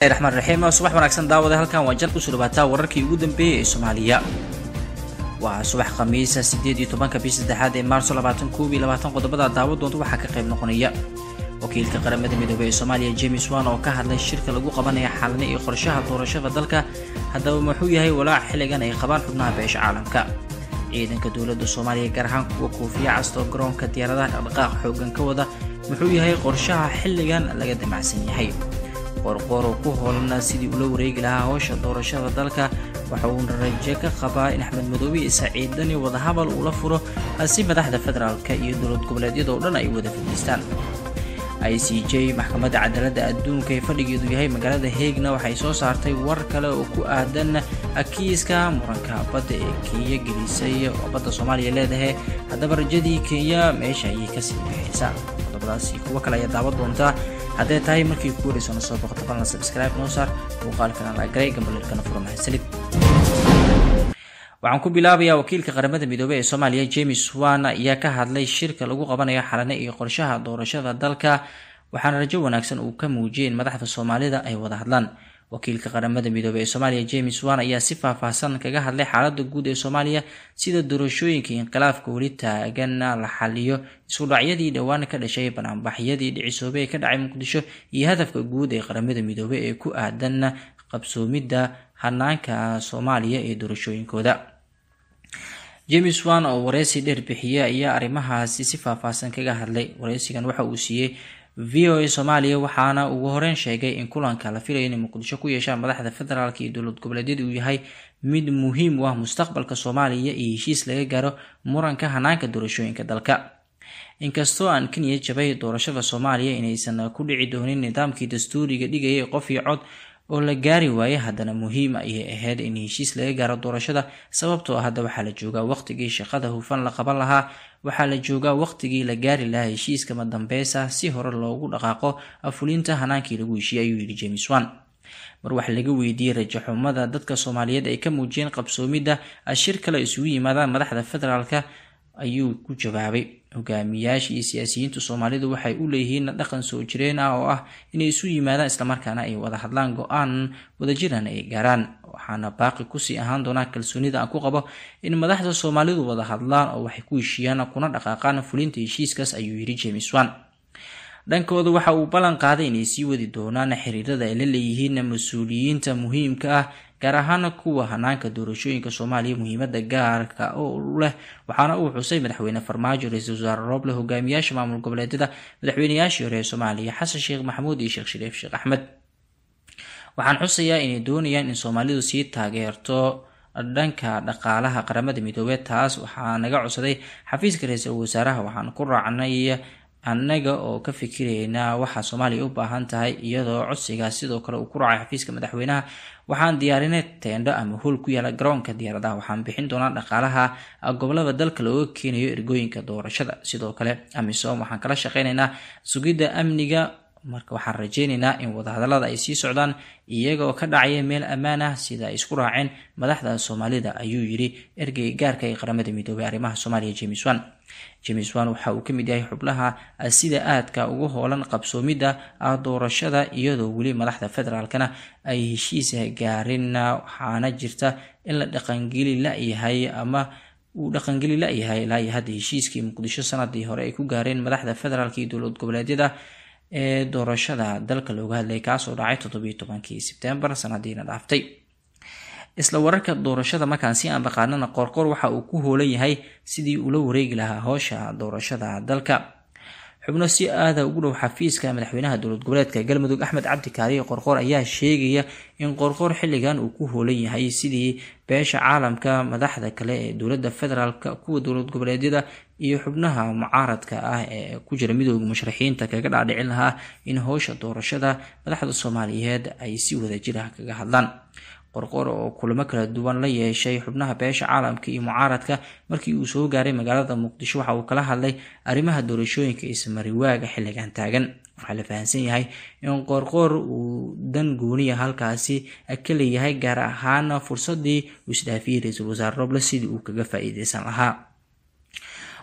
raxmaan raxiim subax wanaagsan daawada halkan waa jar kusoo dhawaataa wararkii ugu dambeeyey ee soomaaliya waa subax khamiisa sideed iyo tobanka bish saddexaad ee maarso labaatan koob iyo labaatan qodobada daawo doonta waxaa ka qayb noqonaya wakiilka qaramada midoobey ee soomaaliya james wan oo ka hadlay shirka lagu qabanaya xaalane iyo qorshaha doorashada dalka haddaba muxuu yahay walaac xilligan ay qabaan xubnaha beesha caalamka ciidanka dowladda soomaaliya gaar ahaan kuwa koofiya castoo garoonka diyaaradaha dhaqdhaqaaq xoogan ka wada muxuu yahay qorshaha xilligan laga damacsan yahay qorqoro ku hoolan sidii ula wareegi lahaa howsha doorashada dalka waxa uuna raje ka qabaa in axmed madoobe iyo saciidani wadahadal uula furo si madaxda federaalka iyo dowlad goboleedyada oo dhan ay wada fadhiistaan i c j maxkamadda cadaaladda adduunka ee fadhigeedu yahay magaalada heegna waxay soo saartay war kale oo ku aadan kiiska muranka badda ee kenya gelisay oo badda soomaaliya leedahay haddaba rajadii kenya meesha ayay kasii bixaysaa qodobadaasi kuwo kale ayaa daawan doontaa hadday tahay markii ku wareyso na soo boqoto balna subscribe noo saar muuqaalkana laagaray gambalelkana furo mahadsanid waxaan ku bilaabayaa wakiilka qaramada midoobey ee soomaaliya james wan ayaa ka hadlay shirka lagu qabanayo xalane iyo qorshaha doorashada dalka waxaana rajo wanaagsan uu ka muujiyay in madaxda soomaalida ay wada hadlaan wakiilka qaramada midoobey ee soomaaliya james wan ayaa si faahfaahsan kaga hadlay xaalada guud ee soomaaliya sida doorashooyinka inqilaafka weli taagan la xaliyo iskudhacyadii dhowaan ka dhashay banaanbaxyadii dhicisoobey ee ka dhacay muqdisho iyo hadafka guud ee qaramada midoobey ee ku aadan qabsoomidda hanaanka soomaaliya ee doorashooyinkooda james wan oo wareysi dheer bixiyey ayaa arrimahaasi si faahfaahsan kaga hadlay wareysigan waxa uu siiyey v o a soomaaliya waxaana ugu horeyn sheegay in kulanka la filayo inay muqdisho ku yeeshaan madaxda federaalk iyo dowlad goboleedyada uu yahay mid muhiim u ah mustaqbalka soomaaliya iyo heshiis laga gaaro muranka hanaanka doorashooyinka dalka inkastoo aan kenya jabay doorashada soomaaliya inaysan ku dhici doonin nidaamkii dastuuriga dhigayay qof iyo cod oo la gaari waaye haddana muhiim ayay ahayd in heshiis laga gaaro doorashada sababtoo ah hadda waxaa la joogaa waqtigii shaqada hufan la qaban lahaa waxaa la joogaa waqtigii la gaari lahaa heshiiska madambeysa si hore loogu dhaqaaqo fulinta hanaankii lagu heshiiyey ayuu yidhi james wan mar wax laga weydiiyey rajaxumada dadka soomaaliyeed ay ka muujiyeen qabsoomidda shir kale isugu yimaadaan madaxda federaalka ayuu ku jawaabay hogaamiyaasha iyo siyaasiyiinta soomaalidu waxay u leeyihiin dhaqan soo jireen ah oo ah inay isu yimaadaan islamarkaana ay wada hadlaan go-aan wadajiran ay gaaraan waxaana baaqi kusii ahaan doonaa kalsoonida aan ku qabo in madaxda soomaalidu wada hadlaan oo waxay ku heshiiyaan kuna dhaqaaqaan fulinta heshiiskaas ayuu yidhi james wan dhankooda waxa uu ballan qaaday inay sii wadi doonaan xiriirada ay la leeyihiin mas-uuliyiinta muhiimka ah gaar ahaan kuwa hanaanka doorashooyinka soomaaliya muhiimada gaarka u leh waxaana uu xusay madaxweyne farmaajo ra-iisul wasaare rooble hogaamiyaasha maamul goboleedyada madaxweynayaashii hore ee soomaaliya xasan sheekh maxamuud iyo sheekh shariif sheekh axmed waxaan xusayaa inay doonayaan in soomaalidu sii taageerto dhanka dhaqaalaha qaramada midoobeed taas waxaa naga codsaday xafiiska ra-iisul wasaaraha waxaan ku raacnay annaga oo ka fikiraynaa waxa soomaaliya u baahan tahay iyadoo codsigaas sidoo kale uu ku raacay xafiiska madaxweynaha waxaan diyaarinay teendho ama hool ku yaala garoonka diyaaradaha waxaan bixin doonaa dhaqaalaha gobolada dalka looga keenayo ergooyinka doorashada sidoo kale amisom waxaan kala shaqeynaynaa sugidda amniga marka waxaan rajeynaynaa in wadahadalada ay sii socdaan iyaga oo ka dhacaya meel ammaan ah sida ay isku raaceen madaxda soomaalida ayuu yidhi ergey gaarka ee qaramada midoobey arrimaha soomaaliya james wan james wan waxa uu ka mid yahay xubnaha sida aadka ugu hoolan qabsoomidda doorashada iyadoo weli madaxda federaalkana ay heshiis gaarin waxaana jirta in la dhaqangeli layahay ama uu dhaqangeli layahay ilaa iyo hadda heshiiskii muqdisho sanadii hore ay ku gaareen madaxda federaalk iyo dowlad goboleedyada ee doorashada dalka looga hadlayay kaasoo dhacay toddobiyo tobankii sebtembar sanadiina dhaaftay isla wararka doorashada markaan si aan baqaanana qoorqoor waxa uu ku hoolan yahay sidii ula wareegi lahaa howsha doorashada dalka xubno si aada ugu dhow xafiiska madaxweynaha dowlad goboleedka galmudug axmed cabdi kaariye qorqoor ayaa sheegaya in qorqoor xilligan uu ku hoolan yahay sidii beesha caalamka madaxda kale ee dowladda federaalka kuwa dowlad goboleedyada iyo xubnaha mucaaradka ah ee ku jira midooda musharaxiinta kaga dhaadhicin lahaa in howsha doorashada madaxda soomaaliyeed ay si wadajir ah kaga hadlaan qorqor oo kulamo kala duwan la yeeshay xubnaha beesha caalamka iyo mucaaradka markii uu soo gaaray magaalada muqdisho waxa uu kala hadlay arrimaha doorashooyinka ismariwaaga xilligan taagan waxaa la fahamsan yahay in qoorqoor uu dan gooniya halkaasi ka leeyahay gaar ahaan fursadii uu isdhaafiyey ra-iisul wasaare roble sidii uu kaga faa-iideysan lahaa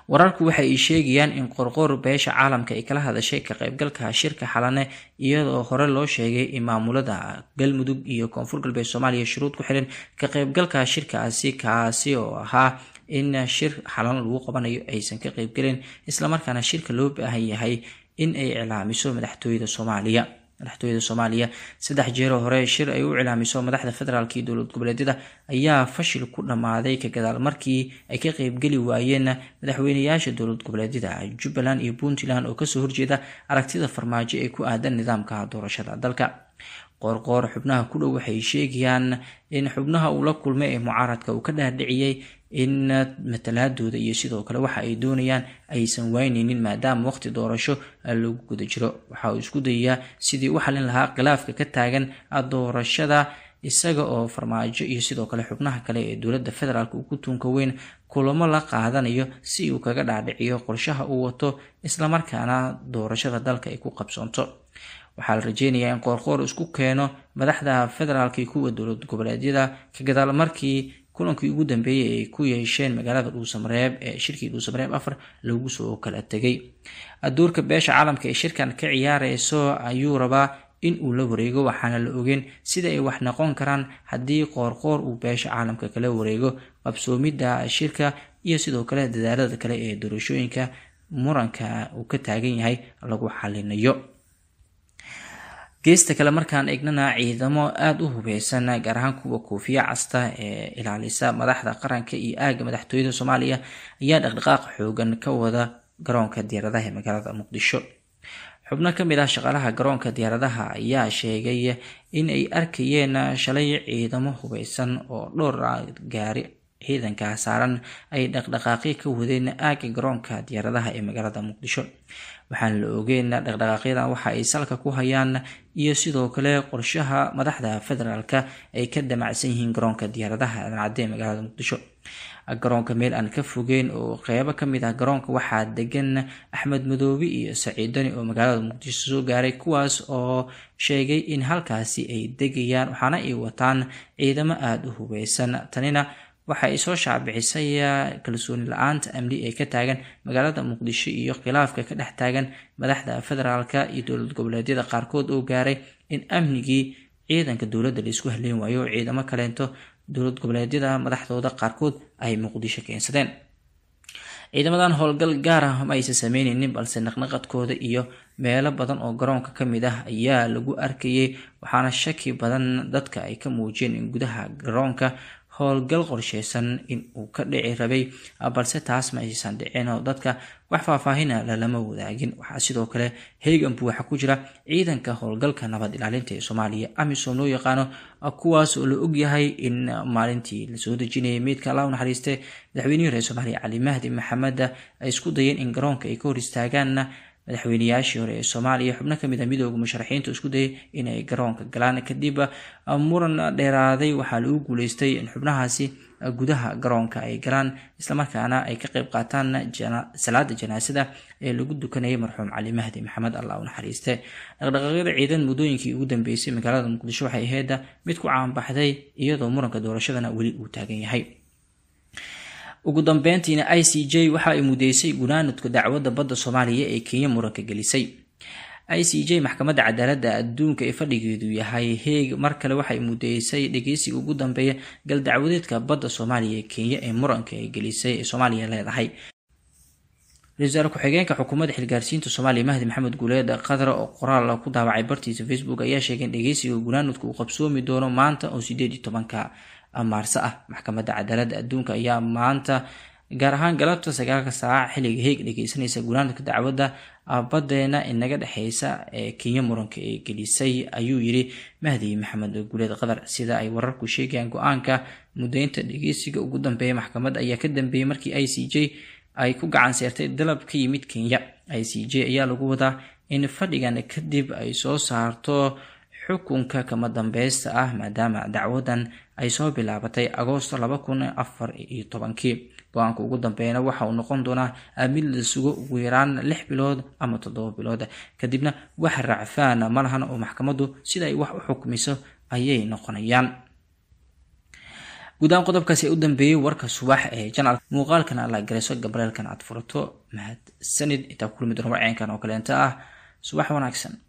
wararku waxa ay sheegayaan in qorqoor beesha caalamka ay kala hadashay ka qaybgalka shirka xalane iyadoo hore loo sheegay in maamulada galmudug iyo koonfur galbeed soomaaliya shuruud ku xiran ka qaybgalka shirkaasi kaasi oo ahaa in shir xalan lagu qabanayo aysan ka qaybgelin islamarkaana shirka loo baahan yahay in ay iclaamiso madaxtooyada soomaaliya madaxtooyada soomaaliya saddex jeeroo hore shir ay u iclaamiso madaxda federaalk iyo dowlad goboleedyada ayaa fashil ku dhammaaday ka gadaal markii ay ka qeybgeli waayeen madaxweyneyaasha dowlad goboleedyada jubbaland iyo puntland oo kasoo horjeeda aragtida farmaajo ee ku aadan nidaamka doorashada dalka qoorqoor xubnaha ku dhow waxay sheegayaan in xubnaha uu la kulmay ee mucaaradka uu ka dhaadhiciyey in matalaadooda iyo sidoo kale waxa ay doonayaan aysan wayneynin maadaama waqti doorasho lagu guda jiro waxa uu isku dayayaa sidii u xalin lahaa khilaafka ka taagan doorashada isaga oo farmaajo iyo sidoo kale xubnaha kale ee dowladda federaalk uu ku tuunka weyn kulamo la qaadanayo si uu kaga dhaadhiciyo qorshaha uu wato islamarkaana doorashada dalka ay ku qabsoonto waxaa la rajeynayaa in qoorqoor isku keeno madaxda federaalk iyo kuwa dowlad goboleedyada ka gadaal markii kulankii ugu dambeeyey ay ku yeesheen magaalada dhuusamareeb ee shirkii dhuusamareeb afar lagu soo kala tegay aduurka beesha caalamka ee shirkan ka ciyaareyso ayuu rabaa in uu la wareego waxaana la ogeen sida ay wax noqon karaan haddii qoorqoor uu beesha caalamka kala wareego qabsoomidda shirka iyo sidoo kale dadaalada kale ee doorashooyinka muranka uu ka taagan yahay lagu xalinayo geesta kale markaan eegnana ciidamo aada u hubeysan gaar ahaan kuwa koofiya casta ee ilaalisa madaxda qaranka iyo aaga madaxtooyada soomaaliya ayaa dhaqdhaqaaq xoogan ka wada garoonka diyaaradaha ee magaalada muqdisho xubno ka mid ah shaqaalaha garoonka diyaaradaha ayaa sheegay in ay arkayeen shalay ciidamo hubeysan oo dhowr gaari ciidanka saaran ay dhaqdhaqaaqyo ka wadeen aaga garoonka diyaaradaha ee magaalada muqdisho waxaan la ogeyn dhaqdhaqaaqyadan waxa ay salka ku hayaan iyo sidoo kale qorshaha madaxda federaalka ay ka damacsan yihiin garoonka diyaaradaha dancadde ee magaalada muqdisho garoonka meel aan ka fogeyn oo qeybo kamid ah garoonka waxaa degan axmed madoobe iyo saciidani oo magaalada muqdisho soo gaaray kuwaas oo sheegay in halkaasi ay degayaan waxaana ay wataan ciidamo aada u hubeysan tanina waxa ay soo shaacbixisay kalsooni la-aanta amni ee ka taagan magaalada muqdisho iyo khilaafka ka dhex taagan madaxda federaalka iyo dowlad goboleedyada qaarkood oo gaaray in amnigii ciidanka dowladda laisku haleyn waayo oo ciidamo kaleento dowlad goboleedyada madaxdooda qaarkood ay muqdisho keensadeen ciidamadan howlgal gaar ah ma aysan sameyneynin balse naqnaqadkooda iyo meelo badan oo garoonka ka mid ah ayaa lagu arkayay waxaana shaki badan dadka ay ka muujiyeen in gudaha garoonka howlgal qorsheysan in uu ka dhici rabay balse taas ma aysan dhicin oo dadka wax faahfaahina lalama wadaagin waxaa sidoo kale heeganbu waxaa ku jira ciidanka howlgalka nabad ilaalinta ee soomaaliya amisom loo yaqaano kuwaas oo la ogyahay in maalintii lasoo dejinayay meydka allah u naxariiste madaxweynihii reer soomaaliya cali mahdi maxamed ay isku dayeen in garoonka ay ka hor istaagaan madaxweyneyaashii hore ee soomaaliya xubno kamid a midooda musharaxiinta isku dayay inay garoonka galaan kadib muran dheeraaday waxaa lagu guuleystay in xubnahaasi gudaha garoonka ay galaan islamarkaana ay ka qeyb qaataan salaada janaasada ee lagu dukanayay marxuum cali mahdi maxamed allah u naxariiste dhaqdhaqaaqyada ciidan muddooyinkii ugu dambeysay magaalada muqdisho waxay ahayd mid ku caanbaxday iyadoo muranka doorashadana weli uu taagan yahay ugu dambeyntiina i c j waxa ay mudeysay gunaanadka dacwadda badda soomaaliya ee kenya muranka gelisay i c j maxkamadda cadaaladda adduunka ee fadhigeedu yahay heeg mar kale waxay mudeysay dhegeysiga ugu dambeeya gal dacwadeedka badda soomaaliya ee kenya ee muranka ay gelisay ee soomaaliya leedahay ra-isul wasaare ku-xigeenka xukuumadda xilgaarsiinta soomaaliya mahdi maxamed guuleed qadar oo qoraal ku daawacay bartiisa facebook ayaa sheegay in dhegeysiga gunaanadku uu qabsoomi doono maanta oo sideed iyo tobanka maarse ah maxkamadda cadaaladda adduunka ayaa maanta gaar ahaan galabta sagaalka saaca xilliga heeg dhegeysanaysa gunaanadka dacwadda badeena inaga dhexeysa ee kenya muranka ee gelisay ayuu yiri mahdi maxamed guuleed qadar sida ay wararku sheegayaan go-aanka mudeynta dhegeysiga ugu dambeeya maxkamadda ayaa ka dambeeyey markii i c j ay ku gacan seertay dalab ka yimid kenya i c j ayaa lagu wadaa in fadhigan kadib ay soo saarto xukunka kama dambeysta ah maadaama dacwadan ay soo bilaabatay agoosto laba kun afar iyo tobankii go-aanka ugu dambeeyana waxa uu noqon doonaa mid la sugo ugu yaraan lix bilood ama toddoba bilood kadibna wax raacfaan ma lahan oo maxkamaddu sida ay wax u xukmiso ayay noqonayaan guud ahaan qodobkaasi ee u dambeeyey warka subax ee janal muuqaalkana la garayso gabreelkan aad furato mahad sanid intaa kulmi doona warceenkan oo kaleenta ah subax wanaagsan